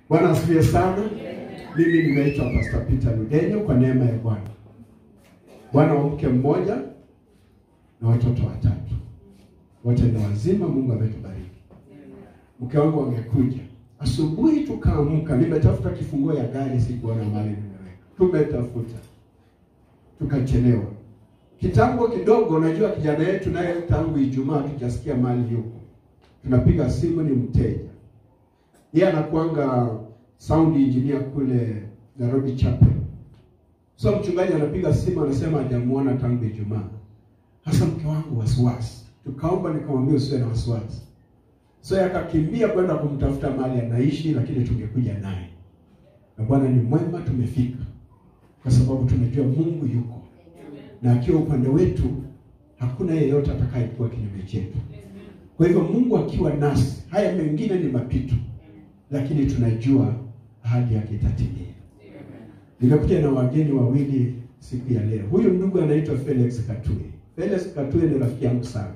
Bwana asifiwe sana. Mimi nimeitwa Pastor Peter Ludenyo kwa neema ya Bwana. Bwana wa mke mmoja na watoto watatu, wote ni wazima. Mungu ametubariki. Mke wangu amekuja asubuhi, tukaamka, nimetafuta kifunguo ya gari, sikuona mahali nimeweka. Tumetafuta tukachelewa kitambo kidogo. Unajua kijana yetu naye tangu Ijumaa tujasikia mali yuko, tunapiga simu, ni mteja yeye anakuanga sound engineer kule Nairobi Chapel. So mchungaji anapiga simu anasema hajamuona tangu Ijumaa. Hasa mke wangu wasiwasi, tukaomba, nikamwambia usiwe na wasiwasi. So akakimbia kwenda kumtafuta mahali anaishi, lakini tungekuja naye, na Bwana ni mwema, tumefika kwa sababu tumejua Mungu yuko na akiwa upande wetu hakuna yeyote atakayekuwa kinyume chetu. Kwa hivyo Mungu akiwa nasi, haya mengine ni mapito, lakini tunajua ahadi yake itatimia. Nimekuja na wageni wawili siku ya leo. Huyu ndugu anaitwa Felix Katue. Felix Katue ni rafiki yangu sana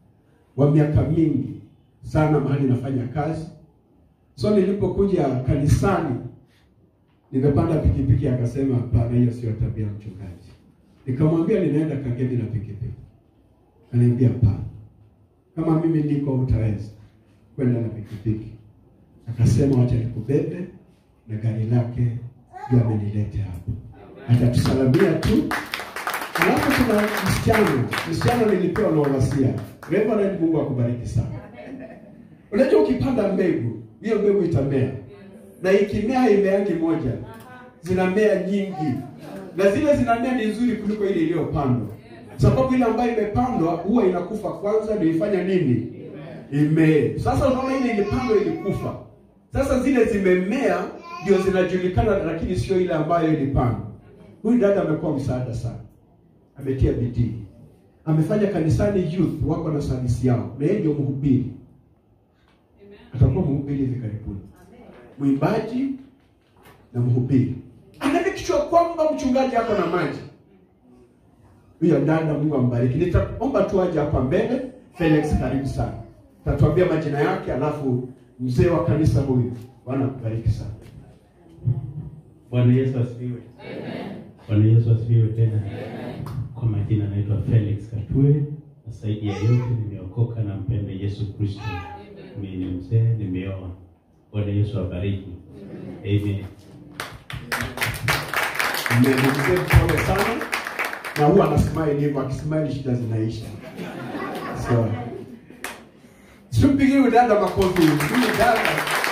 wa miaka mingi sana, mahali nafanya kazi. So nilipokuja kanisani, nimepanda pikipiki, akasema hapana, hiyo sio tabia ya mchungaji. Nikamwambia ninaenda Kagemi na pikipiki, ananiambia hapana, kama mimi niko utaweza kwenda na pikipiki. Akasema wacha nikubebe na gari lake ndio amenilete hapa, atatusalamia tu. Alafu kuna msichana, msichana nilipewa na walasia. Reverend, Mungu akubariki sana. Unajua ukipanda mbegu, hiyo mbegu itamea, na ikimea haimeangi moja, zinamea nyingi, na zile zinamea ni nzuri kuliko ile iliyopandwa, sababu ile ambayo imepandwa huwa inakufa kwanza, ndio ifanya nini? Imee. Sasa unaona ile ilipandwa ilikufa, sasa zile zimemea ndio zinajulikana, lakini sio ile ambayo ilipandwa. Huyu dada amekuwa msaada sana, ametia bidii, amefanya kanisani youth wako na service yao, na yeye ndio mhubiri, atakuwa mhubiri hivi karibuni, mwimbaji na mhubiri. Anamikishwa kwamba mchungaji ako na maji. Huyo dada, Mungu ambariki. Nitaomba tu aje hapa mbele. Felix, karibu sana, tatuambia majina yake, alafu mzee wa kanisa huyu. Bwana akubariki sana. Bwana Yesu asifiwe. Bwana Yesu asifiwe tena. Kwa majina naitwa Felix Katue, na zaidi ya yote nimeokoka na mpenda Yesu Kristo. Mimi ni mzee, nimeoa. Bwana Yesu abariki. Amen. Mmemzee pole sana, na huwa anasmile hivyo, akismile shida zinaisha. So simpigie huyu dada makofi. Huyu dada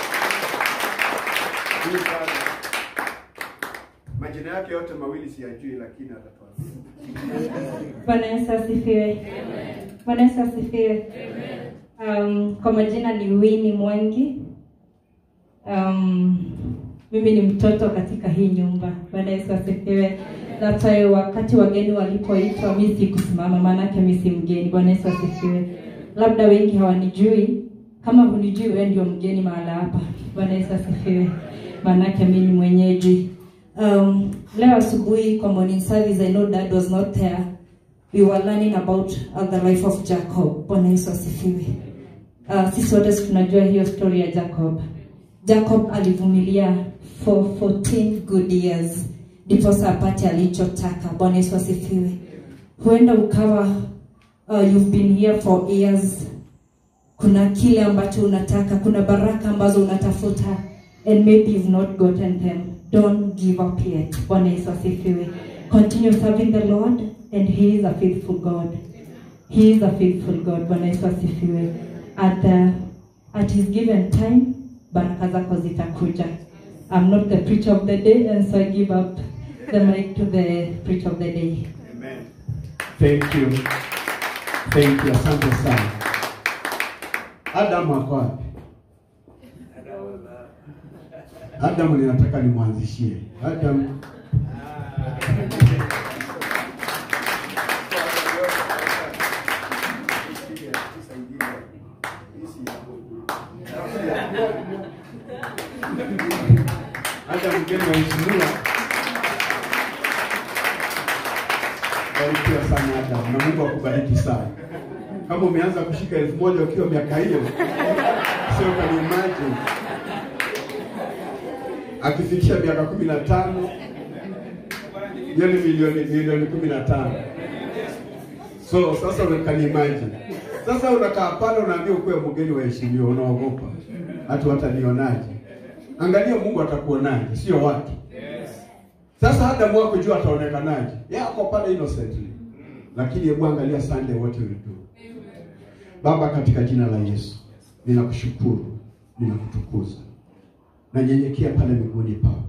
huyu dada majina yake yote mawili siyajui, lakini atatuambia. Bwana Yesu asifiwe. Bwana Yesu asifiwe. Um, kwa majina ni Winnie Mwangi. Um, mimi ni mtoto katika hii nyumba. Bwana Yesu asifiwe. That's why wakati wageni walipoitwa mimi sikusimama, maanake mimi si mgeni. Bwana Yesu asifiwe. Labda wengi hawanijui, kama hunijui wewe ndio mgeni mahala hapa. Bwana Yesu asifiwe. Maanake mimi ni mwenyeji. Um, leo asubuhi kwa morning service I know dad was not there. We were learning about uh, the life of Jacob. Bwana Yesu asifiwe. Uh, sisi wote tunajua hiyo story ya Jacob. Jacob alivumilia for 14 good years ndiposa apate alichotaka. Bwana Yesu asifiwe. Huenda ukawa uh, you've been here for years, kuna kile ambacho unataka, kuna baraka ambazo unatafuta and maybe you've not gotten them. Don't give up yet. Bwana Yesu asifiwe. Continue serving the Lord and he is a faithful God. He is a faithful God. Bwana Yesu asifiwe. At, the, at his given time, baraka zako zitakuja. I'm not the preacher of the day and so I give up the mic to the preacher of the day. Amen. Thank you. Thank you. Asante sana. Adam ako wapi? Adam ninataka nimwanzishie. Adam Adam mgeni waheshimiwa. Barikiwa sana Adam na Mungu akubariki sana. Kama umeanza kushika elfu moja ukiwa miaka hiyo, sio kani imagine. akifikisha miaka kumi na tano hiyo ni milioni milioni kumi na tano so sasa can imagine sasa unakaa pale unaambia ukuwe mgeni waheshimiwa unaogopa hatu watanionaje angalia mungu atakuonaje sio watu sasa Adamu wako jua ataonekanaje yako pale innocently lakini hebu angalia Sunday what will do Baba katika jina la Yesu ninakushukuru ninakutukuza nanyenyekea pale miguuni pako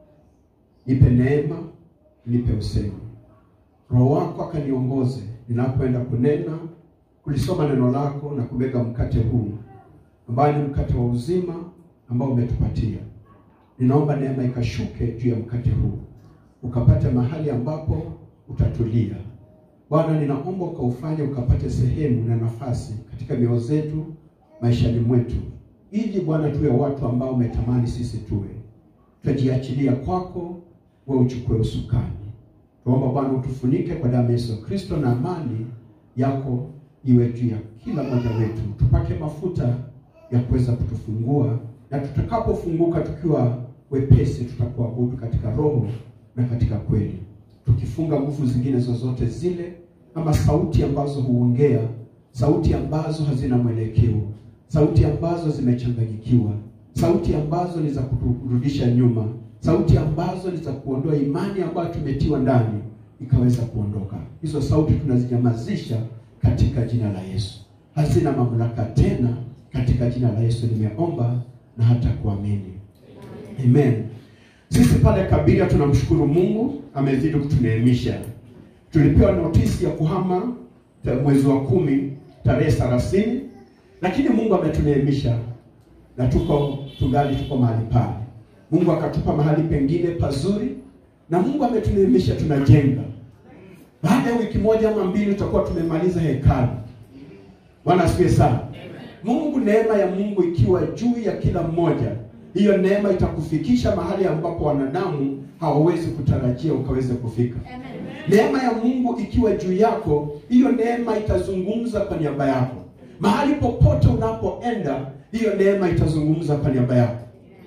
nipe neema nipe usemi roho wako akaniongoze ninapoenda kunena kulisoma neno lako na kumega mkate huu ambao ni mkate wa uzima ambao umetupatia ninaomba neema ikashuke juu ya mkate huu ukapate mahali ambapo utatulia bwana ninaomba ukaufanye ukapate sehemu na nafasi katika mioyo zetu maishani mwetu ili bwana tuwe watu ambao umetamani sisi tuwe tutajiachilia kwako we uchukue usukani tuomba bwana utufunike kwa damu ya yesu kristo na amani yako iwe juu ya kila mmoja wetu tupake mafuta ya kuweza kutufungua na tutakapofunguka tukiwa wepesi tutakuabudu katika roho na katika kweli tukifunga nguvu zingine zozote zile ama sauti ambazo huongea sauti ambazo hazina mwelekeo sauti ambazo zimechanganyikiwa sauti ambazo ni za kuturudisha nyuma sauti ambazo ni za kuondoa imani ambayo tumetiwa ndani ikaweza kuondoka hizo sauti tunazinyamazisha katika jina la yesu hazina mamlaka tena katika jina la yesu nimeomba na hata kuamini amen sisi pale kabiria tunamshukuru mungu amezidi kutuneemisha tulipewa notisi ya kuhama ta- mwezi wa kumi tarehe thelathini lakini mungu ametuneemisha na tuko tungali tuko mahali pale mungu akatupa mahali pengine pazuri na mungu ametuneemisha tunajenga baada ya wiki moja ama mbili tutakuwa tumemaliza hekalu bwana asifiwe sana mungu neema ya mungu ikiwa juu ya kila mmoja hiyo neema itakufikisha mahali ambapo wanadamu hawawezi kutarajia ukaweze kufika neema ya mungu ikiwa juu yako hiyo neema itazungumza kwa niaba yako mahali popote unapoenda hiyo neema itazungumza kwa niaba yako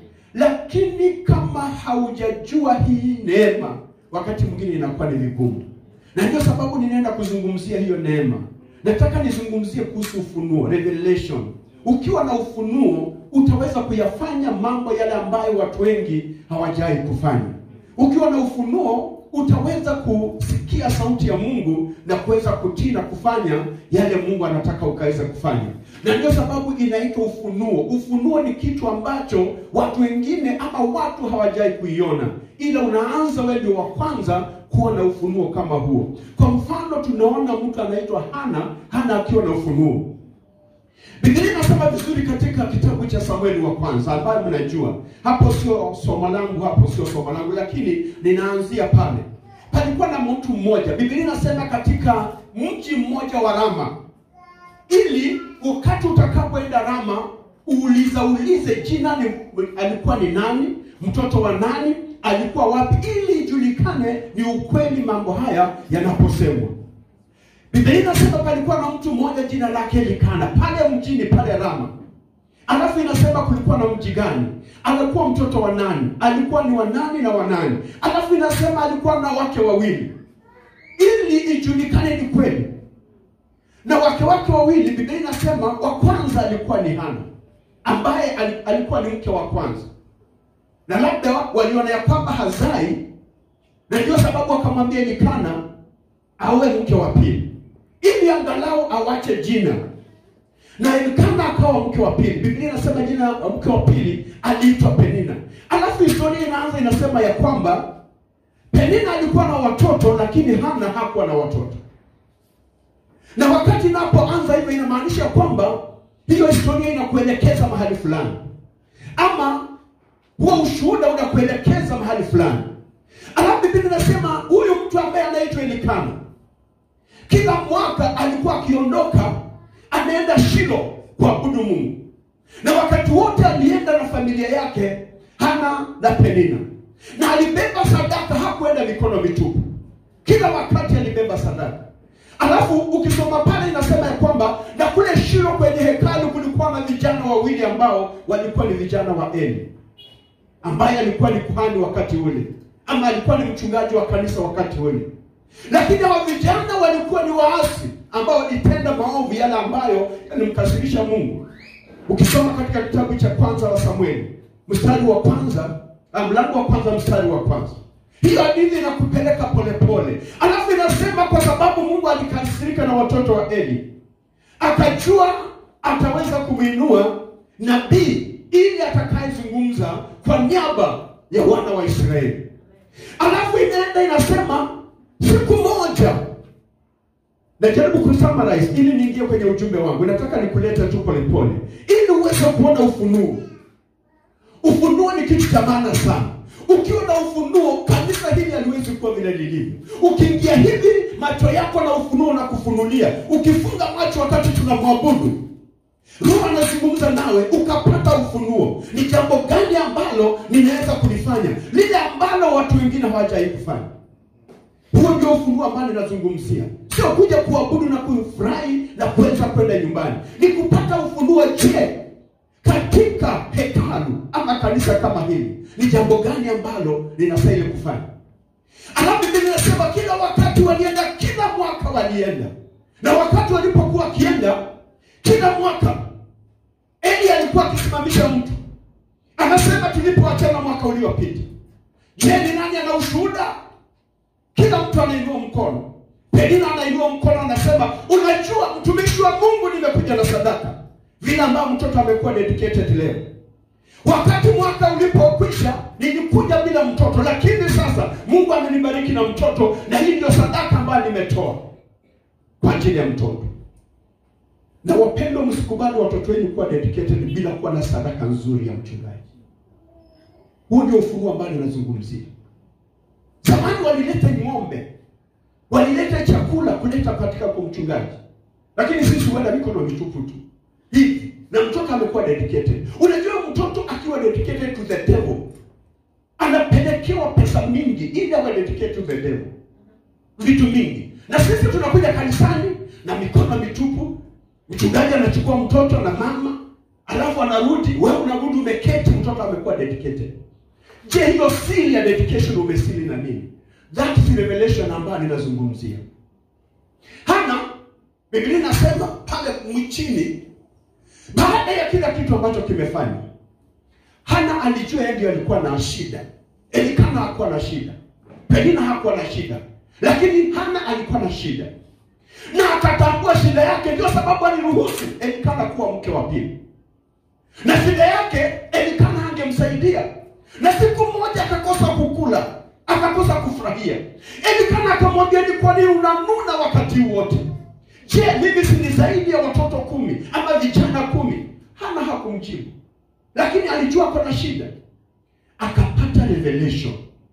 lakini kama haujajua hii neema wakati mwingine inakuwa ni vigumu na ndio sababu ninaenda kuzungumzia hiyo neema nataka nizungumzie kuhusu ufunuo revelation ukiwa na ufunuo utaweza kuyafanya mambo yale ambayo watu wengi hawajai kufanya ukiwa na ufunuo utaweza kusikia sauti ya mungu na kuweza kutii na kufanya yale mungu anataka ukaweza kufanya na ndio sababu inaitwa ufunuo ufunuo ni kitu ambacho watu wengine ama watu hawajai kuiona ila unaanza wewe ndio wa kwanza kuwa na ufunuo kama huo kwa mfano tunaona mtu anaitwa hana hana akiwa na ufunuo Biblia inasema vizuri katika kitabu cha Samueli wa kwanza ambayo mnajua. Hapo sio somo langu, hapo sio somo langu, lakini ninaanzia pale. Palikuwa na mtu mmoja. Biblia inasema katika mji mmoja wa Rama, ili wakati utakapoenda Rama uuliza ulize jina ni, alikuwa ni nani, mtoto wa nani, alikuwa wapi, ili ijulikane ni ukweli mambo haya yanaposemwa. Biblia inasema palikuwa na mtu mmoja jina lake Elikana pale mjini pale Rama. Alafu inasema kulikuwa na mji gani? Alikuwa mtoto wa nani? Alikuwa ni wa nani na wa nani? Alafu inasema alikuwa na wake wawili, ili ijulikane ni kweli. Na wake wake wawili, Biblia inasema wa kwanza alikuwa ni Hana, ambaye al- alikuwa ni mke wa kwanza, na labda waliona ya kwamba hazai, na ndio sababu akamwambia Elikana awe mke wa pili ili angalau awache jina na Elikana akawa mke wa pili. Biblia inasema jina la mke wa pili aliitwa Penina. Alafu historia inaanza inasema ya kwamba Penina alikuwa na watoto, lakini Hana hakuwa na watoto. Na wakati inapoanza hivyo, inamaanisha kwamba hiyo historia inakuelekeza mahali fulani, ama huo ushuhuda unakuelekeza mahali fulani. Alafu Biblia inasema huyu mtu ambaye anaitwa Elikana kila mwaka alikuwa akiondoka anaenda Shilo kuabudu Mungu, na wakati wote alienda na familia yake Hana na Penina, na alibeba sadaka, hakuenda mikono mitupu. Kila wakati alibeba sadaka. Alafu ukisoma pale inasema ya kwamba na kule Shilo kwenye hekalu kulikuwa na vijana wawili ambao walikuwa ni vijana wa Eli. ambaye alikuwa ni kuhani wakati ule ama alikuwa ni mchungaji wa kanisa wakati ule lakini hawa vijana walikuwa ni waasi ambao walitenda maovu yale ambayo yalimkasirisha mungu ukisoma katika kitabu cha kwanza wa samueli mstari wa kwanza ah, mlango wa kwanza mstari wa kwanza hiyo hadithi inakupeleka polepole alafu inasema kwa sababu mungu alikasirika na watoto wa eli akajua ataweza kumwinua nabii ili atakayezungumza kwa niaba ya wana wa israeli alafu inaenda inasema siku moja najaribu kusummarize ili niingie kwenye ujumbe wangu nataka nikulete tu polepole ili uweze kuona ufunuo ufunuo ni kitu cha maana sana ukiwa na ufunuo kanisa hili haliwezi kuwa vile lilivyo ukiingia hivi macho yako na ufunuo na kufunulia ukifunga macho wakati tunamwabudu roho anazungumza nawe ukapata ufunuo ni jambo gani ambalo ninaweza kulifanya lile ambalo watu wengine hawajawai kufanya huo ndio ufunuo ambao ninazungumzia sio kuja kuabudu na kufurahi na kuweza kwenda nyumbani ni kupata ufunuo je katika hekalu ama kanisa kama hili ni jambo gani ambalo linastahili kufanya alafu Biblia inasema kila wakati walienda kila mwaka walienda na wakati walipokuwa wakienda kila mwaka eli alikuwa akisimamisha mtu anasema tulipoachana mwaka uliopita je ni nani ana ushuhuda kila mtu anainua mkono penina anainua mkono anasema unajua mtumishi wa mungu nimekuja na sadaka vile ambayo mtoto amekuwa dedicated leo wakati mwaka ulipokwisha nilikuja bila mtoto lakini sasa mungu amenibariki na mtoto na hii ndio sadaka ambayo nimetoa kwa ajili ya mtoto na wapendwa msikubali watoto wenu kuwa dedicated bila kuwa na sadaka nzuri ya mchungaji huu ndio ufunuo ambao ninazungumzia zamani walileta ng'ombe walileta chakula kuleta katika kwa mchungaji lakini sisi huenda mikono mitupu tu hivi na mtoto amekuwa dedicated unajua mtoto akiwa dedicated to the devil anapelekewa pesa mingi ili awe dedicated to the devil vitu mingi na sisi tunakuja kanisani na mikono mitupu mchungaji anachukua mtoto na mama alafu anarudi wewe unarudi umeketi mtoto amekuwa dedicated je hiyo siri ya dedication umesili na nini that is revelation ambayo ninazungumzia hana biblia inasema pale mwichini baada ya kila kitu ambacho kimefanywa hana alijua yeye ndio alikuwa na shida elikana hakuwa na shida penina hakuwa na shida lakini hana alikuwa na shida na akatambua shida yake ndio sababu aliruhusu elikana kuwa mke wa pili na shida yake elikana angemsaidia na siku moja akakosa kukula akakosa kufurahia elikana akamwambia ni kwa nini unanuna wakati wote je mimi si ni zaidi ya watoto kumi ama vijana kumi hana hakumjibu lakini alijua kuna shida akapata revelation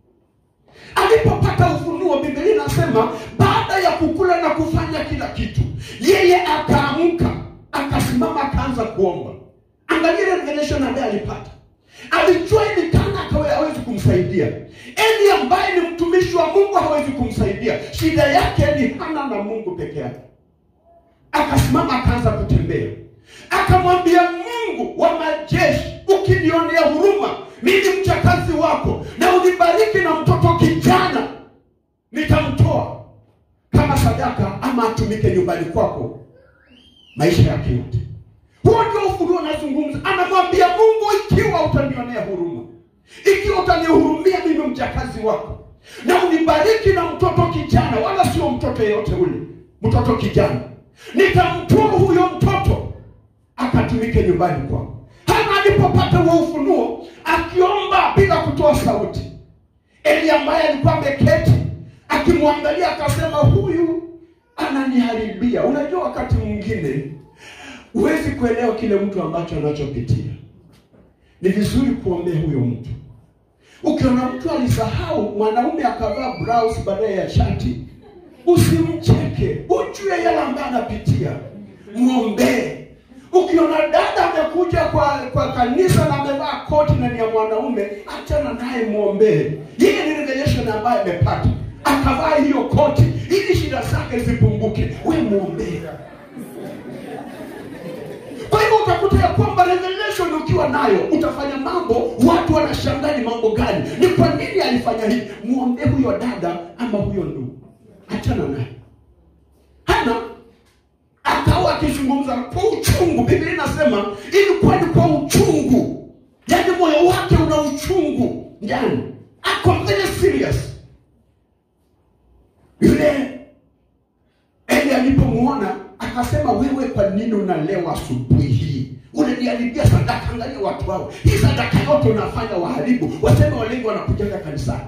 alipopata ufunuo biblia inasema baada ya kukula na kufanya kila kitu yeye akaamka akasimama akaanza kuomba angalia revelation ambaye alipata alijua ili kana akawe hawezi kumsaidia eli ambaye ni mtumishi wa mungu hawezi kumsaidia shida yake ni hana na mungu peke yake akasimama akaanza kutembea akamwambia mungu wa majeshi ukinionea huruma mimi mchakazi wako na unibariki na mtoto kijana nitamtoa kama sadaka ama atumike nyumbani kwako maisha yake yote huo ndio ufunuo anazungumza anamwambia mungu ikiwa utanionea huruma ikiwa utanihurumia mimi mjakazi wako na unibariki na mtoto kijana wala sio mtoto yeyote ule mtoto kijana nitamtoa huyo mtoto akatumike nyumbani kwako hana alipopata huo ufunuo akiomba bila kutoa sauti eli ambaye alikuwa ameketi akimwangalia akasema huyu ananiharibia unajua wakati mwingine huwezi kuelewa kile mtu ambacho anachopitia ni vizuri kuombea huyo mtu ukiona mtu alisahau mwanaume akavaa blouse baadaye ya shati usimcheke ujue yale ambaye anapitia mwombee ukiona dada amekuja kwa kwa kanisa na amevaa koti na ni ya mwanaume achana naye mwombee yeye ni revelation ambaye amepata akavaa hiyo koti ili shida zake zipunguke we mwombee kwa hivyo hivyo utakuta ya kwamba revelation ukiwa nayo utafanya mambo watu wanashangaa ni mambo gani ni kwa nini alifanya hivi muombee huyo dada ama huyo ndugu achana naye hana akawa akizungumza kwa uchungu biblia inasema ilikuwa ni kwa uchungu yaani moyo wake una uchungu ndani ako very serious yule eli alipomwona akasema wewe kwa nini unalewa asubuhi hii unaniharibia sadaka angalia watu hao hii sadaka yote unafanya waharibu waseme walengi wanakujaga kanisani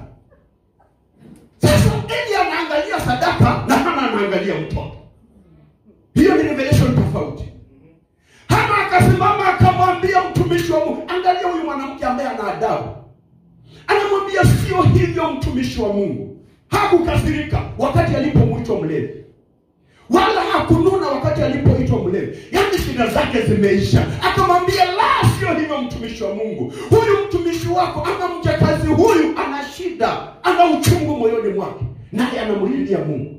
sasa eli anaangalia sadaka na hana anaangalia mtoto hiyo ni revelation tofauti hana akasimama akamwambia mtumishi wa mungu angalia huyu mwanamke ambaye ana adabu anamwambia sio hivyo mtumishi wa mungu hakukasirika wakati alipomwitwa mlevi wala hakununa wakati alipoitwa mlevi yaani shida zake zimeisha akamwambia la sio hivyo mtumishi wa mungu huyu mtumishi wako ama mjakazi huyu ana shida ana uchungu moyoni mwake naye anamlilia mungu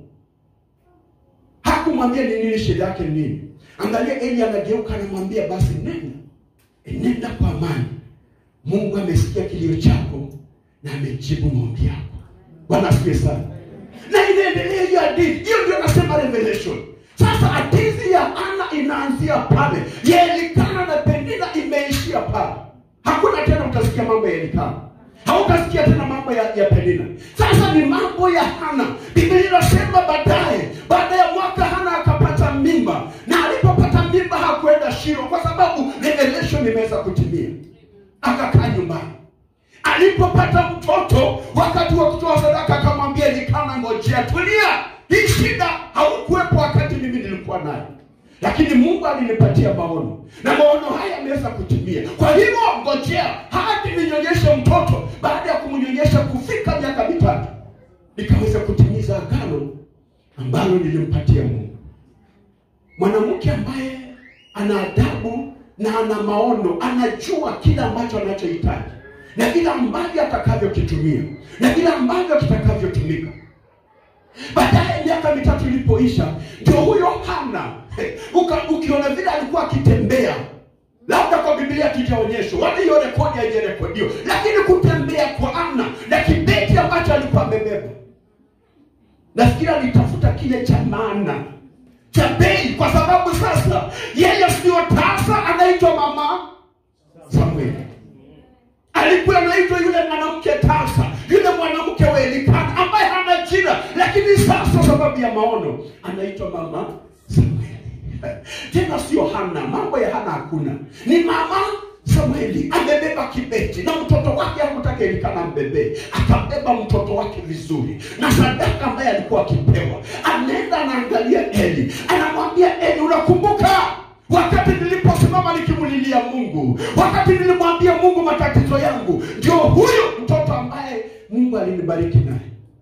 hakumwambia ni nini shida yake ni nini angalia eli anageuka anamwambia basi nenda nenda kwa amani mungu amesikia kilio chako na amejibu maombi yako bwana asifiwe sana na inaendelea hiyo hadithi hiyo ndio nasema revelation sasa hadithi ya ana inaanzia pale ya elikana na penina imeishia pale hakuna tena utasikia mambo ya elikana hautasikia tena mambo ya, ya penina sasa ni mambo ya hana biblia inasema baadaye baada ya mwaka hana akapata mimba na alipopata mimba hakuenda shiro kwa sababu revelation imeweza kutimia akakaa nyumbani alipopata mtoto wakati wa kutoa sadaka akamwambia elikana ngojea tulia hii shida haukuwepo wakati mimi nilikuwa nayo lakini mungu alinipatia maono na maono haya yameweza kutimia kwa hivyo ngojea hadi ninyonyeshe mtoto baada ya kumnyonyesha kufika miaka mitatu nikaweza kutimiza agano ambalo nilimpatia mungu mwanamke ambaye ana adabu na ana maono anajua kile ambacho anachohitaji na vile ambavyo atakavyokitumia na vile ambavyo kitakavyotumika baadaye miaka mitatu ilipoisha ndio huyo hana Uka, ukiona vile alikuwa akitembea labda kwa biblia tujaonyeshwa wala hiyo rekodi haijarekodiwa lakini kutembea kwa ana na kibeti ambacho alikuwa amebeba nafikiri alitafuta kile cha maana cha bei kwa sababu sasa yeye sio tasa anaitwa mama samueli alikuwa anaitwa yule mwanamke tasa yule mwanamke wa elikana ambaye hana jina lakini sasa sababu ya maono anaitwa mama samueli tena sio hana mambo ya hana hakuna ni mama samueli amebeba kibeti na mtoto wake hakutaka elikana mbebee akabeba mtoto wake vizuri na sadaka ambaye alikuwa akipewa anaenda anaangalia eli anamwambia eli unakumbuka wakati niliposimama nikimulilia mungu wakati nilimwambia mungu matatizo yangu ndio huyu mtoto ambaye mungu alinibariki naye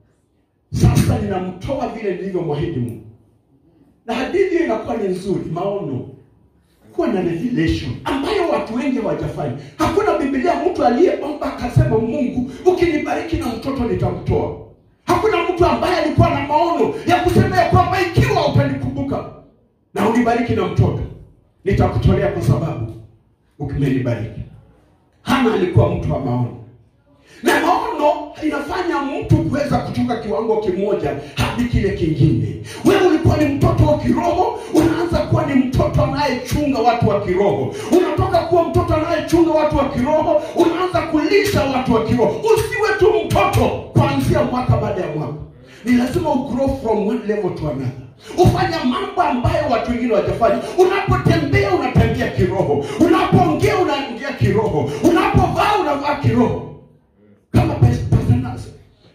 sasa ninamtoa vile nilivyomwahidi mungu na hadithi hiyo inakuwa ni nzuri maono kuwa na revelation ambayo watu wengi hawajafanya hakuna bibilia mtu aliyeomba akasema mungu ukinibariki na mtoto nitamtoa hakuna mtu ambaye alikuwa na maono ya kusema ya kwamba ikiwa utanikumbuka na unibariki na mtoto nitakutolea kwa sababu ukimenibariki hana alikuwa mtu wa maono na maono inafanya mtu kuweza kutoka kiwango kimoja hadi kile kingine wewe ulikuwa ni mtoto wa kiroho unaanza kuwa ni mtoto anayechunga watu wa kiroho unatoka kuwa mtoto anayechunga watu wa kiroho unaanza kulisha watu wa kiroho usiwe tu mtoto kuanzia mwaka baada ya mwaka ni lazima ugrow from one level to another ufanya mambo ambayo watu wengine wajafanya unapotembea unatembea kiroho unapoongea unaongea kiroho unapovaa unavaa kiroho kama pasanasa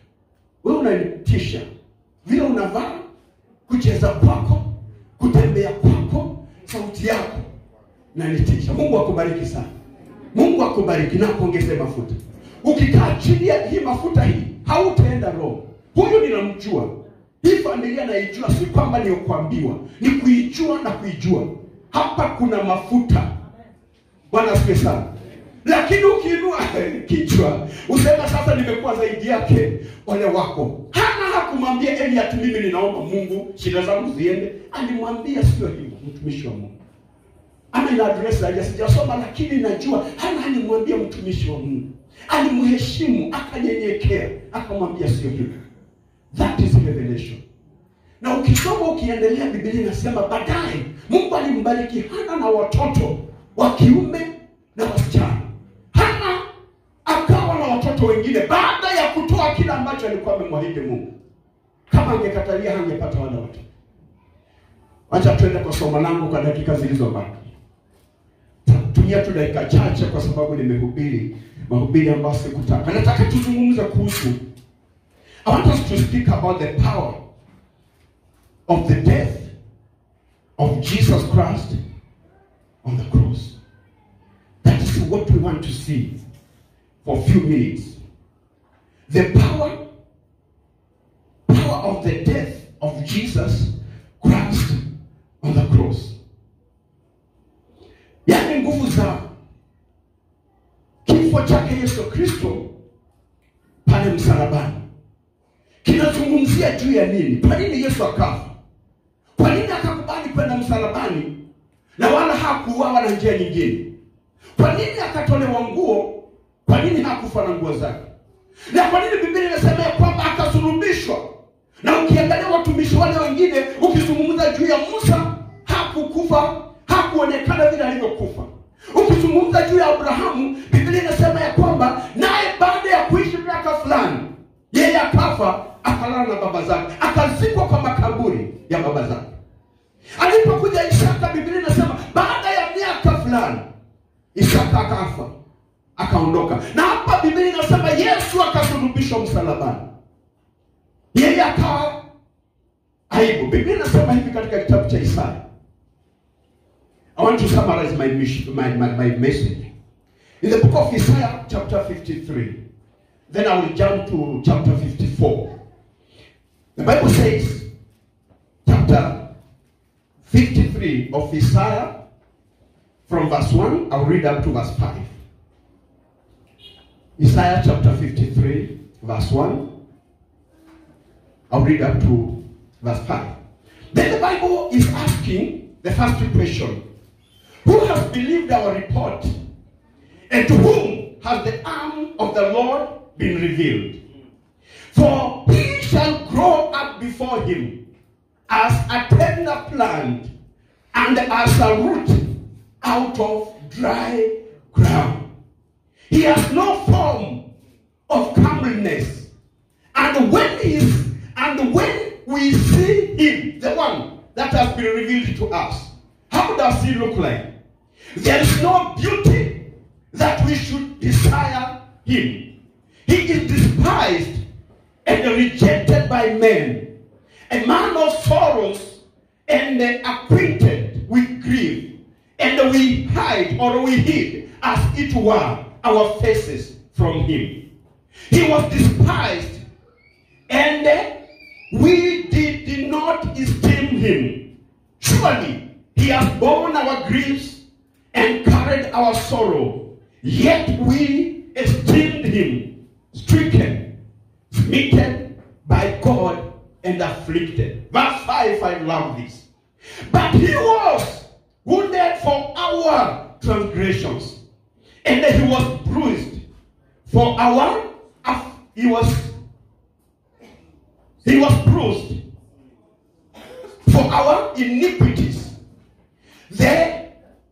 we unanitisha vile unavaa kucheza kwako kutembea kwako sauti yako nanitisha mungu akubariki sana mungu akubariki na akuongeze mafuta ukikaa chini ya hii mafuta hii hautaenda roho huyu ninamjua hii familia naijua si kwamba ni kuambiwa ni kuijua na kuijua hapa kuna mafuta bwana asikie sana lakini ukiinua kichwa usema sasa nimekuwa zaidi yake ole wako hana hakumwambia eli ati mimi ninaomba mungu shida zangu ziende alimwambia sio hivyo mtumishi wa mungu ama ina address haja sijasoma, lakini najua Hana alimwambia mtumishi wa Mungu, alimheshimu, akanyenyekea, akamwambia sio hivyo. That is revelation. Na ukisoma ukiendelea, Biblia inasema baadaye Mungu alimbariki Hana na watoto wa kiume na wasichana. Hana akawa na watoto wengine baada ya kutoa kile ambacho alikuwa amemwahidi Mungu. Kama angekatalia hangepata wale watoto. Acha tuende kwa somo langu kwa dakika zilizobaki. Tumia tu dakika chache, kwa sababu nimehubiri mahubiri ambayo sikutaka. Nataka tuzungumze kuhusu, I want us to speak about the power of the death of Jesus Christ on the cross. That is what we want to see for a few minutes. The power, power of the death of Jesus Christ on the cross. Yaani nguvu za kifo chake Yesu Kristo pale msalabani kinazungumzia juu ya nini? Kwa nini Yesu akafa? Kwa nini akakubali kwenda msalabani na wala hakuuawa na njia nyingine? Kwa nini akatolewa nguo? Kwa nini hakufa na nguo zake? Na kwa nini Biblia inasema ya kwamba akasulubishwa? Na ukiangalia watumishi wale wengine, ukizungumza juu ya Musa, hakukufa, hakuonekana vile alivyokufa. Ukizungumza juu ya Abrahamu, Biblia inasema ya kwamba naye baada ya kuishi miaka fulani, yeye akafa, akalala na baba zake, akazikwa kwa makaburi ya baba zake. Alipokuja Isaka, Biblia inasema baada ya miaka fulani Isaka akafa akaondoka, na hapa Biblia inasema Yesu akasulubishwa msalabani, yeye akawa aibu. Biblia inasema hivi katika kitabu cha Isaya. I want to summarize my, mission, my, my, my message in the book of Isaiah chapter 53. Then I will jump to chapter 54. The Bible says, chapter 53 of Isaiah, from verse 1, I'll read up to verse 5. Isaiah chapter 53, verse 1. I'll read up to verse 5. Then the Bible is asking the first question Who has believed our report? And to whom has the arm of the Lord been revealed? For he shall grow up before him as a tender plant and as a root out of dry ground. He has no form of comeliness. And when he is, and when we see him, the one that has been revealed to us, how does he look like? There is no beauty that we should desire him. He is despised and rejected by men, a man of sorrows and acquainted with grief, and we hide or we hid as it were our faces from him. He was despised, and we did not esteem him. Surely he has borne our griefs and carried our sorrow, yet we esteemed him stricken, smitten by God, and afflicted. Verse 5, I love this. But he was wounded for our transgressions, and he was bruised for our he was he was bruised for our iniquities. The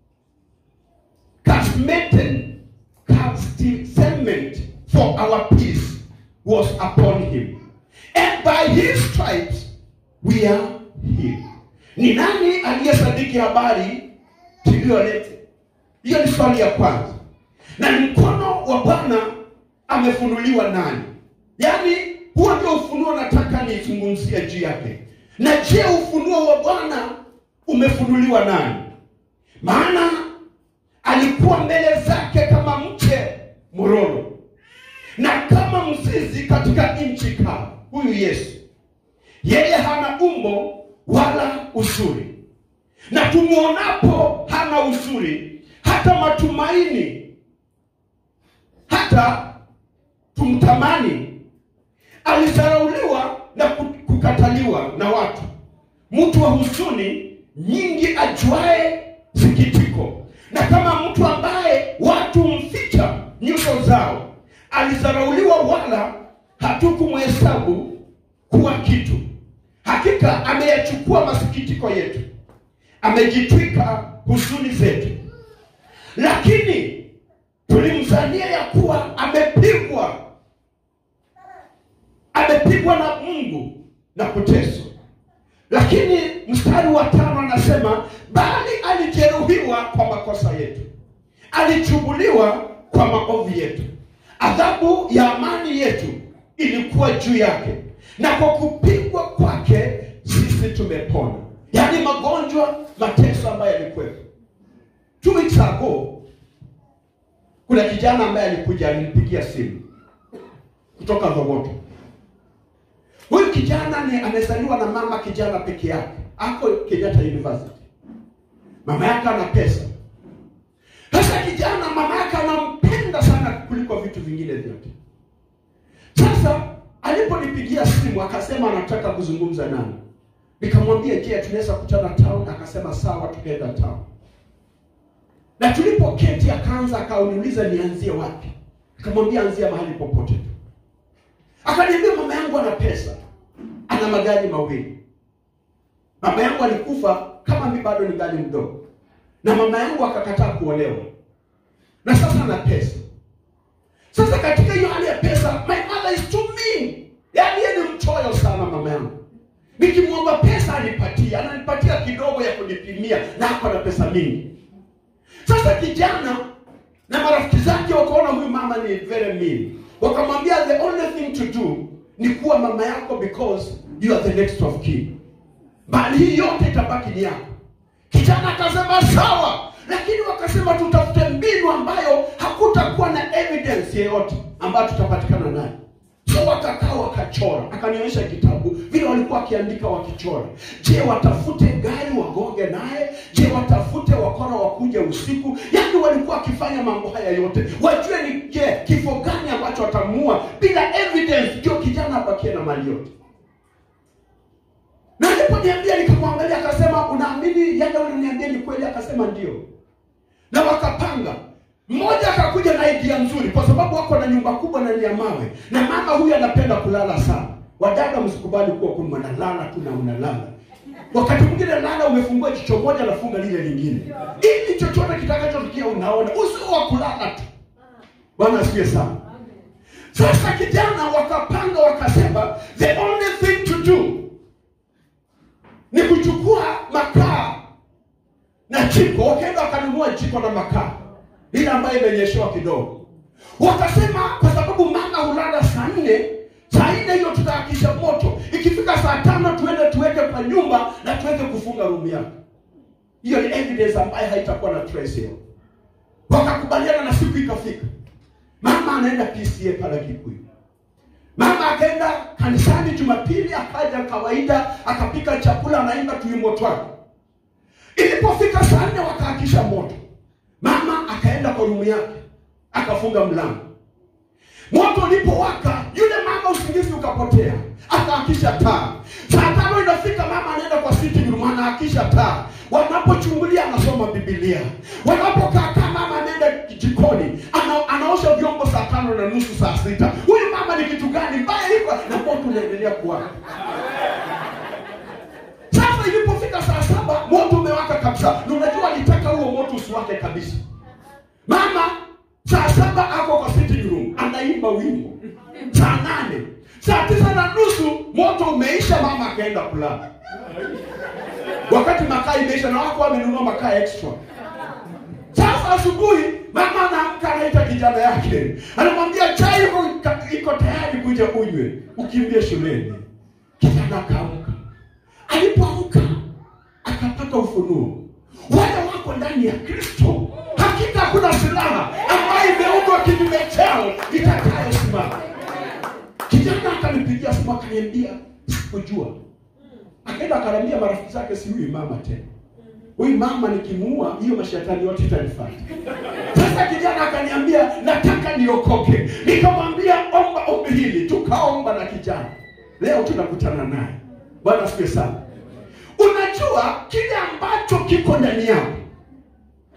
casmated cement for our peace was upon him, and by his stripes we are healed. Ni nani aliyesadiki habari tuliyoleta? Hiyo ni swali ya kwanza. Na ni mkono wa Bwana amefunuliwa nani? Yaani huo ndio ufunuo nataka nizungumzie juu yake. Na je, ufunuo wa Bwana umefunuliwa nani? Maana alikuwa mbele zake kama mche mororo na kama mzizi katika nchi kavu. Huyu Yesu yeye hana umbo wala uzuri, na tumwonapo hana uzuri, hata matumaini, hata tumtamani. Alizarauliwa na kukataliwa na watu, mtu wa huzuni nyingi, ajuae sikitiko, na kama mtu ambaye watu mficha nyuso zao, alizarauliwa, wala hatukumhesabu kuwa kitu. Hakika ameyachukua masikitiko yetu, amejitwika huzuni zetu. Lakini tulimzania ya kuwa amepigwa, amepigwa na Mungu na kuteswa. Lakini mstari wa tano anasema bali alijeruhiwa kwa makosa yetu, alichubuliwa kwa maovu yetu, adhabu ya amani yetu ilikuwa juu yake, na kwa kupigwa kwake sisi tumepona. Yaani magonjwa, mateso ambayo yalikuwepo. Two weeks ago kuna kijana ambaye alikuja alinipigia simu kutoka Thogoto. Huyu kijana ni amezaliwa na mama kijana peke yake, ako Kenyatta University. Mama yake ana pesa. Sasa kijana, mama yake anampenda sana kuliko vitu vingine vyote. Sasa aliponipigia simu akasema anataka kuzungumza nami, nikamwambia je, tunaweza kutana town? Akasema sawa, tukaenda town na tulipoketi akaanza akauniuliza nianzie wapi. Nikamwambia anzia mahali popote tu. Akaniambia mama yangu ana pesa, ana magari mawili. Mama yangu alikufa kama mimi bado ningali mdogo, na mama yangu akakataa kuolewa, na sasa ana pesa. Sasa katika hiyo hali ya pesa, my mother is too mean, yaani yeye ni mchoyo sana mama yangu. Nikimwomba pesa anipatia, ananipatia kidogo ya kunipimia, na ako na pesa mingi. Sasa kijana na marafiki zake wakaona huyu mama ni very mean, wakamwambia the only thing to do ni kuwa mama yako because you are the next of kin, bali hii yote itabaki ni yako. Kijana akasema sawa, lakini wakasema tutafute mbinu ambayo hakutakuwa na evidence yeyote ambayo tutapatikana nayo. So wakakaa wakachora, akanionyesha kitabu vile walikuwa wakiandika wakichora. Je, watafute gari wagonge naye? Je, watafute wakora wakuja usiku? Yaani walikuwa wakifanya mambo haya yote, wajue ni je, kifo gani ambacho watamuua bila evidence, ndio kijana abakie na mali yote. Na aliponiambia nikamwangalia, akasema unaamini yale uliniambia ni kweli? Akasema ndio. Na wakapanga mmoja akakuja na idea nzuri, kwa sababu wako na nyumba kubwa na ni ya mawe, na mama huyu anapenda kulala sana. Wadada, msikubali kuwa kuna mnalala tu na unalala. Wakati mwingine lala, umefungua jicho moja, nafunga lile lingine, ili chochote kitakachotukia unaona, usio wa kulala tu. Bwana asifiwe sana. Sasa kijana wakapanga, wakasema the only thing to do ni kuchukua makaa na jiko. Wakaenda wakanunua jiko na makaa ile ambayo imenyeshewa kidogo. Wakasema kwa sababu mama hulala saa nne, saa nne hiyo tutahakisha moto, ikifika saa tano tuende tuweke kwa nyumba na tuweke kufunga room yake. Hiyo ni evidence ambayo haitakuwa na trace hiyo. Wakakubaliana na siku ikafika, mama anaenda PCA pale Kikuyu. Mama akaenda kanisani Jumapili, akaja kawaida, akapika chakula, anaimba tuimbo twake. Ilipofika saa nne wakahakisha moto Mama akaenda kwa rumu yake akafunga mlango. Moto ulipowaka, yule mama usingizi ukapotea, akaakisha taa. Saa tano inafika, mama anaenda kwa sitting room, anaakisha taa. Wanapochungulia anasoma Biblia, wanapokaa kaa, mama anaenda jikoni, ana, anaosha vyombo saa tano na nusu, saa sita. Huyu mama ni kitu gani mbaya hivyo? Na moto unaendelea kuwaka. Sasa ilipofika saa saba moto umewaka kabisa, na unajua alitaka huo moto usiwake kabisa. Mama saa saba ako kwa sitting room anaimba wimbo, saa nane saa tisa na nusu moto umeisha, mama akaenda kulala, wakati makaa imeisha na wako wamenunua makaa extra. Sasa asubuhi mama anaamka, anaita kijana yake, anamwambia chai iko iko tayari, kuja unywe, ukimbie shuleni. Kijana akaamka alipoamka akapata ufunuo, wale wako ndani ya Kristo, hakika kuna silaha ambayo imeundwa kinyume chao itakayosimama. Kijana akanipigia simu akaniambia, sikujua. Akaenda akaniambia marafiki zake, si huyu mama tena, huyu mama nikimuua, hiyo mashetani yote itanifuata. Sasa kijana akaniambia, nataka niokoke. Nikamwambia omba ombi hili, tukaomba na kijana, leo tunakutana naye. Bwana asifiwe sana. Unajua kile ambacho kiko ndani yako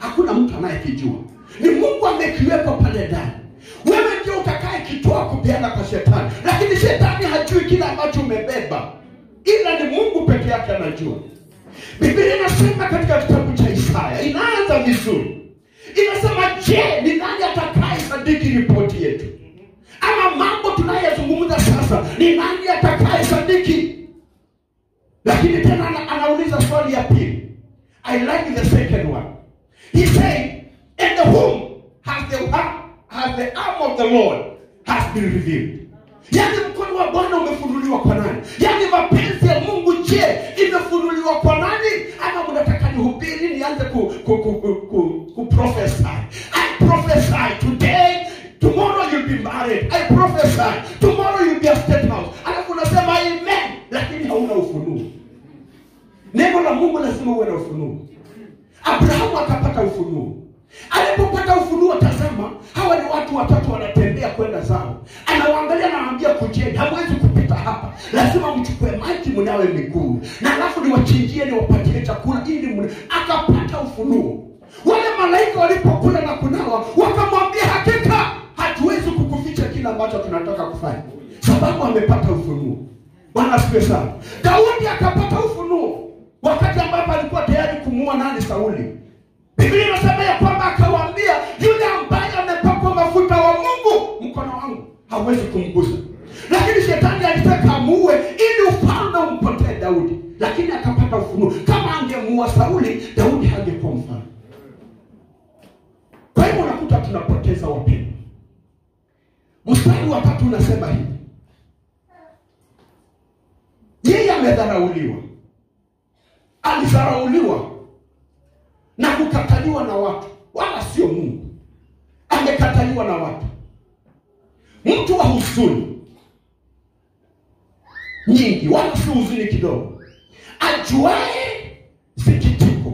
hakuna mtu anayekijua ni mungu amekiwekwa pale ndani wewe ndio utakaye kitoa kupeana kwa shetani lakini shetani hajui kile ambacho umebeba ila ni mungu peke yake anajua biblia inasema katika kitabu cha isaya inaanza vizuri inasema je ni nani atakaye sadiki ripoti yetu ama mambo tunayezungumza sasa ni nani atakaye sadiki lakini tena ana, anauliza swali ya pili i like the second one he said and the whom has the, has the arm of the lord has been revealed yaani mkono wa bwana umefunuliwa kwa nani yaani mapenzi ya mungu je imefunuliwa kwa nani ama mnataka nihubiri nianze ku, ku, ku, ku, ku, ku prophesy i prophesy today tomorrow you'll be married i prophesy tomorrow you'll be a state house alafu unasema amen lakini hauna ufunuo neno la mungu lazima uwe na ufunuo abrahamu akapata ufunuo alipopata ufunuo tazama hawa ni watu watatu wanatembea kwenda zao anawaangalia anawaambia kujeni hamwezi kupita hapa lazima mchukue maji mnawe miguu na alafu niwachinjie niwapatie chakula ili mna akapata ufunuo wale malaika walipokula na kunawa wakamwambia hakika hatuwezi kukuficha kile ambacho tunataka kufanya sababu amepata ufunuo bwana asifiwe sana daudi akapata ufunuo wakati ambapo alikuwa tayari kumuua nani sauli biblia inasema ya kwamba akawaambia yule ambaye amepakwa mafuta wa mungu mkono wangu hawezi kumgusa lakini shetani alitaka amuue ili ufalme umpotee daudi lakini akapata ufunuo kama angemuua sauli daudi hangekuwa mfalme kwa hivyo unakuta tunapoteza wapendwa mstari wa tatu unasema hivi yeye amedharauliwa alidharauliwa na kukataliwa na watu wala sio mungu amekataliwa na watu mtu wa huzuni nyingi wala si huzuni kidogo ajuae sikitiko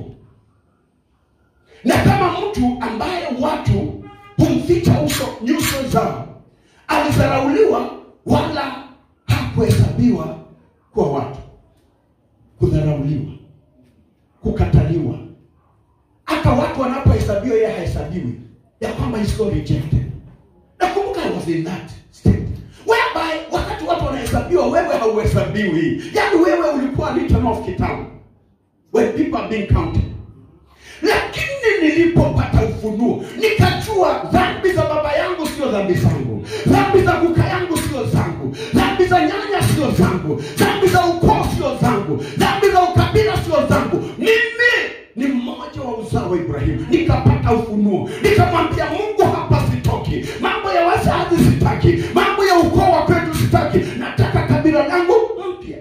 na kama mtu ambaye watu humficha uso nyuso zao alidharauliwa wala hakuhesabiwa kwa watu kudharauliwa kukataliwa hata watu wanapohesabiwa yeye hahesabiwi ya kwamba is so rejected nakumbuka I was in that state whereby wakati watu wanahesabiwa wewe hauhesabiwi yaani wewe ulikuwa written off kitabu when people are being counted lakini nilipopata ufunuo nikajua dhambi za baba yangu sio dhambi zangu dhambi za kuka yangu sio zangu dhambi za nyanya sio zangu dhambi za ukoo sio zangu dhambi za ukabila sio zangu mimi ni mmoja wa uzao wa ibrahimu nikapata ufunuo nikamwambia mungu hapa sitoki mambo ya wazazi sitaki mambo ya ukoo wa kwetu sitaki nataka kabila langu mpya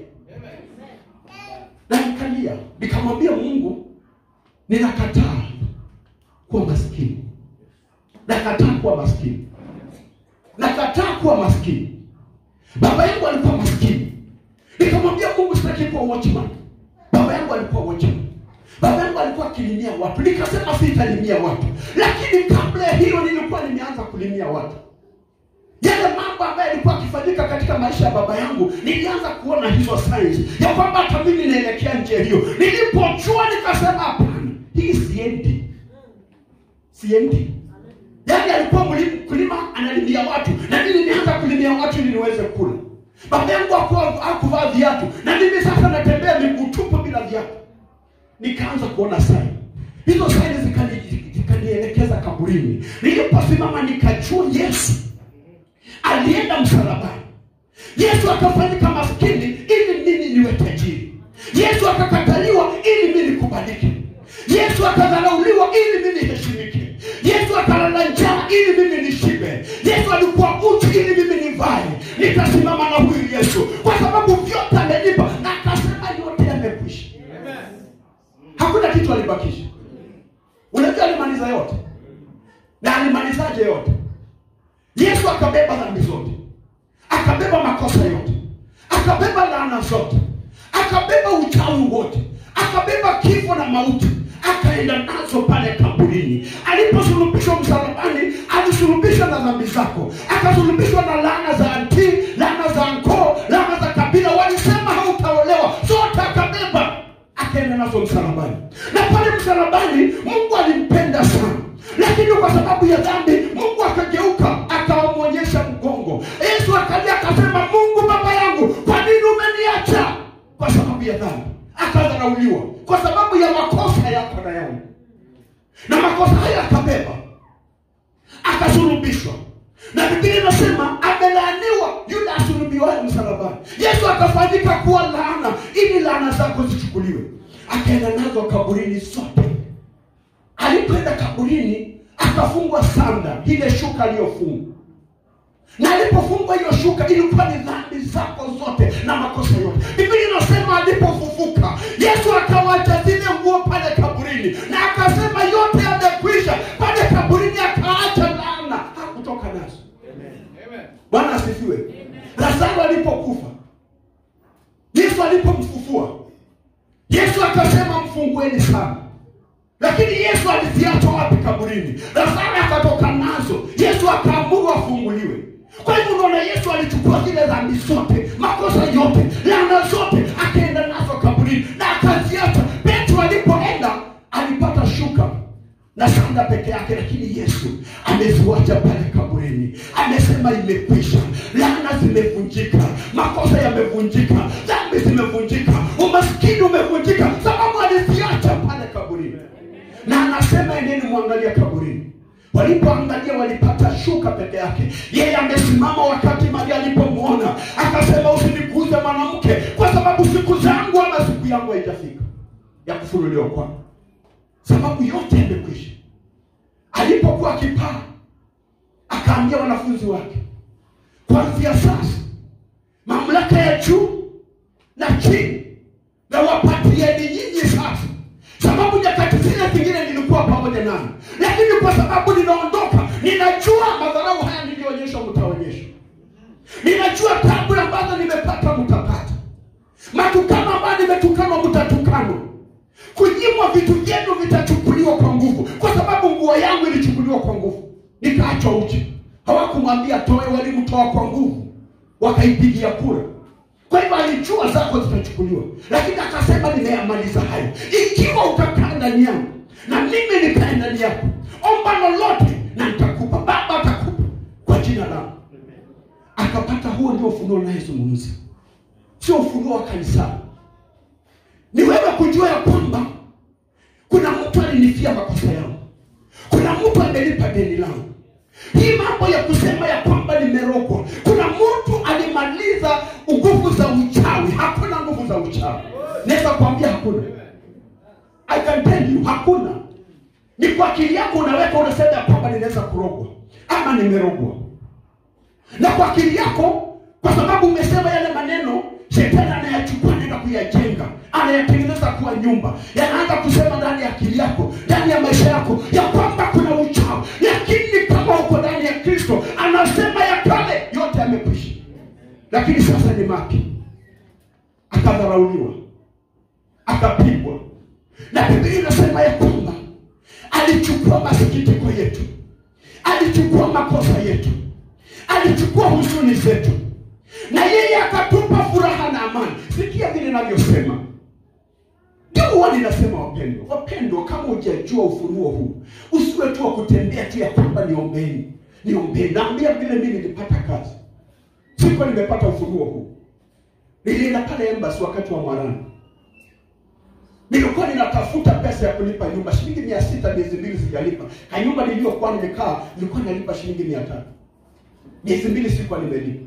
na nikalia nikamwambia mungu ninakataa kuwa maskini nakataa kuwa maskini nakataa kuwa maskini baba yangu alikuwa maskini nikamwambia mungu sitaki kuwa watchman baba yangu alikuwa watchman baba yangu alikuwa akilimia watu nikasema sitalimia watu lakini kabla ya hiyo nilikuwa nimeanza kulimia watu yale mambo ambayo yalikuwa akifanyika katika maisha ya baba yangu nilianza kuona hizo signs ya kwamba hata mimi naelekea njia hiyo nilipojua nikasema hapana hii siendi siendi yaani alikuwa mlim- mkulima analimia watu na mimi nimeanza kulimia watu ili niweze kula baba yangu hakuwa- hakuvaa viatu na mimi sasa natembea miguu tupu bila viatu nikaanza kuona saini hizo saini zikani- zikanielekeza kaburini niliposimama nikajua yesu alienda msalabani yesu akafanyika maskini ili mimi niwe tajiri yesu akakataliwa ili mimi nikubalike yesu akadharauliwa ili mimi niheshimike yesu akalala njaa ili mimi nishibe yesu alikuwa uchi ili mimi nivae nitasimama na huyu yesu kwa sababu vyote amenipa na akasema yote yamekwisha hakuna kitu alibakisha unajua alimaliza yote na alimalizaje yote yesu akabeba dhambi zote akabeba makosa yote akabeba laana zote akabeba uchawi wote akabeba kifo na mauti akaenda nazo pale kaburini aliposulubishwa msalabani alisulubishwa na dhambi zako akasulubishwa na laana za anti laana za nkoo laana za kabila walisema hautaolewa zote akabeba akaenda nazo msalabani na pale msalabani mungu alimpenda zifunguliwe akaenda nazo kaburini zote alipoenda kaburini akafungwa sanda ile shuka aliyofungwa na alipofungwa hiyo shuka ilikuwa ni dhambi zako zote na makosa yote biblia inasema alipofufuka yesu akawacha zile nguo pale kaburini na akasema yote yamekwisha pale kaburini akaacha laana hakutoka nazo bwana asifiwe lazaro alipokufa yesu alipomfufua yesu akasema mfungueni sana lakini yesu aliziacha wapi kaburini lazaro akatoka nazo yesu akaamuru afunguliwe kwa hivyo unaona yesu alichukua zile dhambi zote makosa yote laana zote akaenda nazo kaburini na akaziacha petro alipoenda alipata shuka na sanda peke yake lakini yesu ameziwacha pale kaburini amesema imekwisha laana zimevunjika makosa yamevunjika dhambi zimevunjika umaskini umevunjika sababu aliziacha pale kaburini na anasema endeni mwangalia kaburini walipoangalia walipata shuka peke yake yeye amesimama wakati maria alipomwona akasema usiniguze mwanamke kwa sababu siku zangu ama siku yangu haijafika ya kufunuliwa kwangu sababu yote yamekwisha alipokuwa akipaa akaambia wanafunzi wake kuanzia sasa mamlaka ya juu na chini na wapatieni nyinyi sasa sababu nyakati zile zingine nilikuwa pamoja nami lakini kwa sababu ninaondoka ninajua madharau haya niliyoonyeshwa mtaonyeshwa ninajua tabu ambazo nimepata mtapata matukano ambayo nimetukanwa mtatukanwa kunyimwa vitu vyenu vitachukuliwa kwa nguvu kwa sababu nguo yangu ilichukuliwa kwa nguvu nikaachwa uchi hawakumwambia toe walimtoa kwa nguvu wakaipigia kura kwa hivyo alijua zako zitachukuliwa lakini akasema nimeyamaliza hayo ikiwa utakaa ndani yangu na mimi nikae ndani yako omba lolote na nitakupa baba atakupa kwa jina langu akapata huo ndio ufunuo nayezungumza sio ufunuo wa kanisani ni wewe kujua ya kwamba kuna mtu alinifia makosa yangu kuna mtu amelipa deni langu hii mambo ya kusema ya kwamba nimerogwa kuna mtu alimaliza nguvu za uchawi hakuna nguvu za uchawi naweza kuambia hakuna i can tell you hakuna ni kwa akili yako unaweka unasema ya kwamba ninaweza kurogwa ama nimerogwa na kwa akili yako kwa sababu umesema yale maneno shetani anayachukua naenda kuyajenga anayatengeneza kuwa nyumba yanaanza kusema ndani ya akili yako ndani ya maisha yako ya kwamba kuna uchawi lakini kama uko ndani ya kristo anasema ya kale yote yamekwisha lakini sasa ni mapya akadharauliwa akapigwa na biblia inasema ya kwamba alichukua masikitiko yetu alichukua makosa yetu alichukua huzuni zetu na yeye akatupa furaha na amani sikia vile navyosema ndio huwa ninasema wapendwa wapendwa kama hujajua ufunuo huu usiwe tu wa kutembea tu ya kwamba niombeni niombeni naambia vile mimi nilipata kazi sikuwa nimepata ufunuo huu nilienda pale embasi wakati wa mwarani nilikuwa ninatafuta pesa ya kulipa nyumba shilingi mia sita miezi mbili sijalipa kanyumba niliyokuwa nimekaa nilikuwa nalipa shilingi mia tatu miezi mbili sikuwa nimelipa